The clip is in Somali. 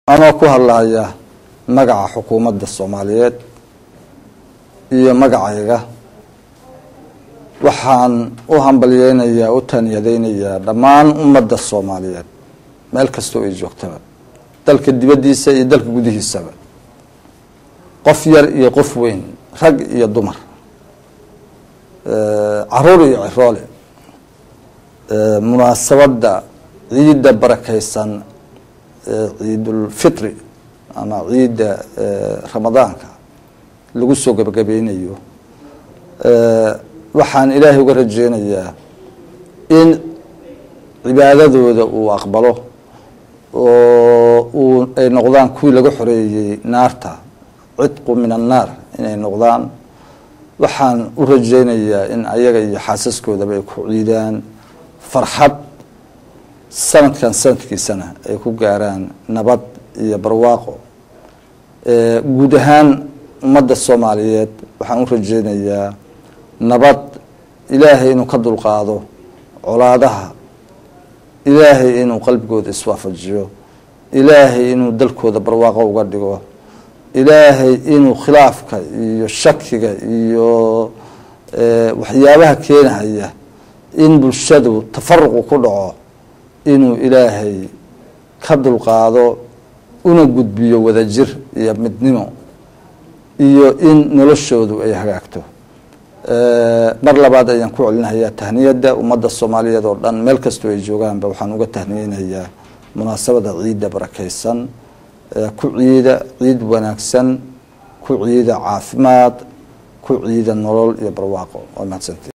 anoo ku hadlaya magaca xukuumadda soomaaliyeed iyo magacayga waxaan u hambalyeynayaa u taaniyadeynayaa dhammaan ummadda soomaaliyeed meel kastoo ay joogtaba dalka dibaddiisa iyo dalka gudihiisaba qof yar iyo qof weyn rag iyo dumar caruur iyo ciroole munaasabadda ciidda barakeysan ciidulfitri ama ciidda ramadaanka lagu soo gabagabeynayo waxaan ilaahay uga rajeynayaa in cibaadadooda uu aqbalo oo uu ay noqdaan kuwii laga xoreeyey naarta cidqu min annaar inay noqdaan waxaan u rajeynayaa in ayaga iyo xaasaskoodaba ay ku ciidaan farxad sanadkan sanadkiisana ay ku gaaraan nabad iyo barwaaqo guud ahaan ummadda soomaaliyeed waxaan u rajeynayaa nabad ilaahay inuu ka dulqaado colaadaha ilaahay inuu qalbigooda iswaafajiyo ilaahay inuu dalkooda barwaaqo uga dhigo ilaahay inuu khilaafka iyo shakiga iyo waxyaabaha keenahaya in bulshadu tafaruqu ku dhaco inuu ilaahay ka dulqaado una gudbiyo wadajir iyo midnimo iyo in noloshoodu ay hagaagto mar labaad ayaan ku celinayaa tahniyadda ummadda soomaaliyeed oo dhan meel kastoo ay joogaanba waxaan uga tahniyeynayaa munaasabada ciidda barakeysan ku ciida ciid wanaagsan ku ciida caafimaad ku ciida nolol iyo barwaaqo waa mahadsanti